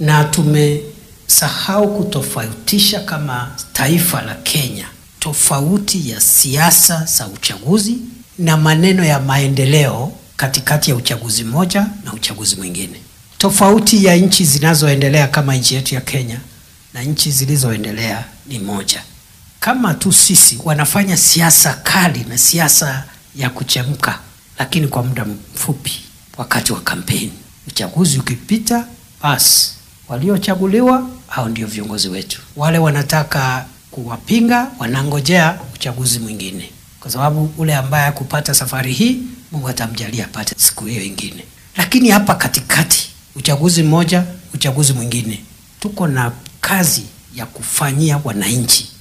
na tumesahau kutofautisha kama taifa la Kenya tofauti ya siasa za uchaguzi na maneno ya maendeleo katikati ya uchaguzi moja na uchaguzi mwingine. Tofauti ya nchi zinazoendelea kama nchi yetu ya Kenya na nchi zilizoendelea ni moja. Kama tu sisi wanafanya siasa kali na siasa ya kuchemka, lakini kwa muda mfupi, wakati wa kampeni. Uchaguzi ukipita, basi waliochaguliwa hao ndio viongozi wetu. Wale wanataka kuwapinga wanangojea uchaguzi mwingine, kwa sababu ule ambaye hakupata safari hii, Mungu atamjalia apate siku hiyo ingine. Lakini hapa katikati, uchaguzi mmoja, uchaguzi mwingine, tuko na kazi ya kufanyia wananchi